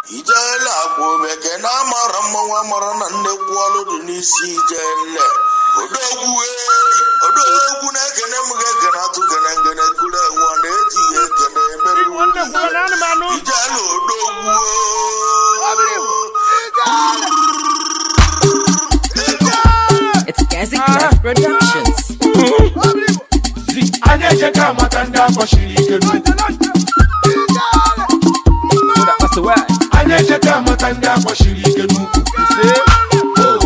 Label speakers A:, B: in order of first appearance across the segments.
A: ijele akwa omeke na amara mmanwụ amara na nnekwu ọlụ dị n'isi ijele odogwu ee odogwu na-ekene m ga-ekene atụ gene ngene kuru enwe ọ na-eji ya ekene emere
B: Nwanne m kwere anụmanụ.
A: ijele odogwu
C: It's Gazi Clef Productions.
D: anyị echeka amata ndị akpọchiri ike n'ukwu anyị echeka amata ndị akpọchiri ike n'ukwu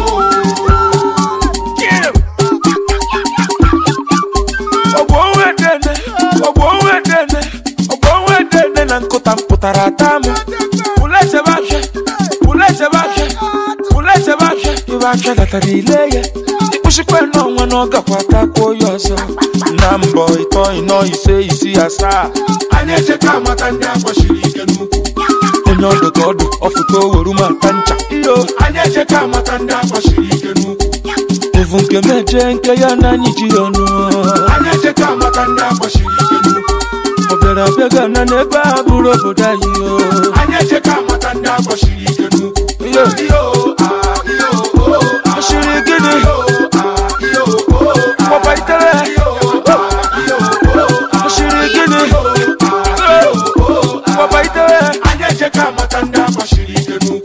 E: ọgbọ onwe dene ọgbọ onwe dene ọgbọ onwe dene na nkụta m pụtara ata m pụla echebe afịa pụla echebe afịa pụla echebe afịa ibe afịa latara ile ya ịkpụchikwa n'ọnwa na ọ gakwa takwuo ya ọzọ na mbọ ịtọ ịnọ ise isi asaa
D: anyị echeka amata ndị akpọchiri ike n'ukwu
E: onye ọdụ ka ọdụ ọfụta oweru ma ata ncha iyo
D: anyị echeka amata ndị akpọchiri ike n'ukwu
E: evu nke meje nke ya na anyị ji ya ọnụ
D: anyị echeka amata ndị akpọchiri ike n'ukwu
E: ọ bịara abịa ga na n'ebe a bụrụ obodo anyị o
D: anyị echeka amata ndị akpọchiri ike n'ukwu
E: iyo
D: iyo ah, iyo oh, ah,
E: ọchịrị gịnị
D: iyo ah, iyo oh, ah,
E: papa itere
D: iyo ah, iyo oh, ah,
E: ọchịrị gịnị
D: iyo ah, iyo oh, ah.
E: papa itere
D: anyị echeka amata ndị akpọchiri ike n'ukwu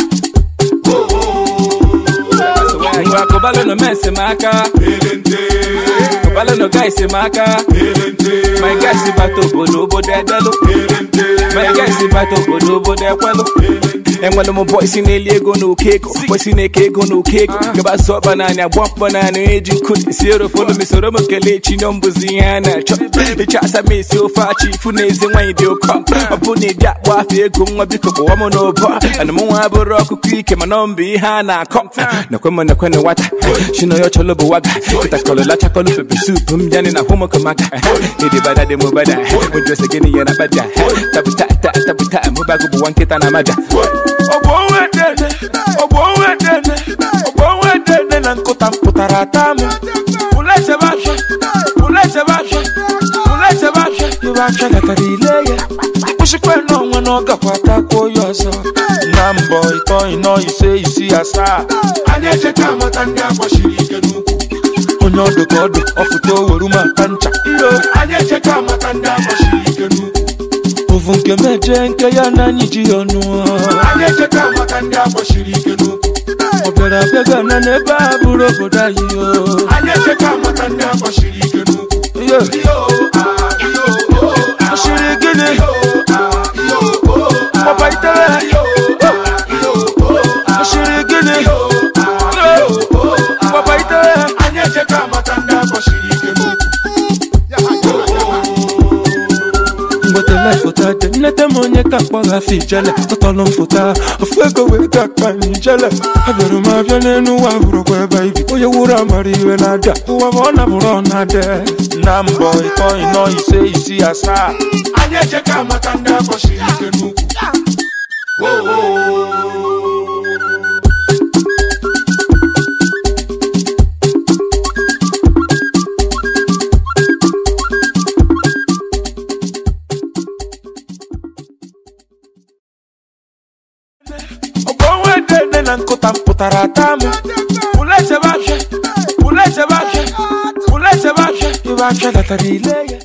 E: ngwa kụbalụ nọ mes m aka
D: elente
E: kụbalụ nọ gais m aka
D: elente
E: my guys bata obodo obodo edelụ
D: elente
E: my guys bata obodo obodo ekwelụ enwere m bọị si na-eli ego na oke ego bọị si na-eke ego na oke ego gaba sọ ọkpa naanị agba mkpọ naanị eji nkụ esi erofolu m soro m kelee chinyo mbụzi ihe a na-achọ ịchọ asa m esi ofe achị ifu na ezi nwaanyị dị ụkọ ọ bụ na ịdị akpọ afọ ego nwa biko kpọwa m n'ụbọ ana m nwa bụrụ ọkụkọ ike mana ọ mbụ ihe a na-akọ nakwe m nakwe na nwata chinoyo chọlọ bụ waga kịtakọlọ lachakọlọ pepe sup m bịanị na hụmụkọmaka ịdị bada dị m bada mụdrese gịnị ya na bada tabuta ta tabuta mụbago bụ nwa nkịta na amaja ọgbọ onwe dene ọgbọ onwe dene ọgbọ onwe dene na nkụta m pụtara ata m pụla echebe afịa pụla echebe afịa pụla echebe afịa ibe afịa latara ile ya ịkpụchikwa n'ọnwa na ọ gakwa takwuo ya ọzọ na mbọ ịtọ ịnọ ise isi asaa
D: anyị echeka amata ndị akpọchiri ike n'ukwu
E: onye ọdụ ka ọdụ ọfụta oweru ma ata ncha iyo
D: anyị echeka amata ndị akpọchiri ike n'ukwu
E: ovu nke meje nke ya na anyị ji ya ọnụ
D: anyị echeka amata ndị akpọchiri ike n'ukwu
E: ọ bịara abịa ga na n'ebe a bụrụ obodo anyị o
D: anyị echeka amata ndị akpọchiri ike n'ukwu
E: iyo
D: iyo ah, iyo oh, ah,
E: ọchịrị gịnị
D: iyo ah, iyo oh, ah,
E: papa itere
D: iyo ah, iyo oh, ah,
E: ọchịrị gịnị
D: iyo ah, iyo oh, ah.
E: papa itere
D: anyị echeka amata ndị akpọchiri ike n'ukwu
E: mgbetele foto dị nnete m onye ka mkpọgha afọ ijele tọtọlụ m foto a ofu ego wee ga akpa m ijele abịara m abịa n'elu ụwa bụrụkwa ebe ibi onye wuru amara iwe na-ada ụwa bụ ọ nabụrụ ọ na-ade na mbọ ịtọ ịnọ ise isi asaa
D: anyị echeka amata ndị akpọchiri ike n'ukwu
E: ọgbọ onwe dene na nkụta m pụtara ata m pụla echebe afịa pụla echebe afịa pụla echebe afịa ibe afịa latara ile ya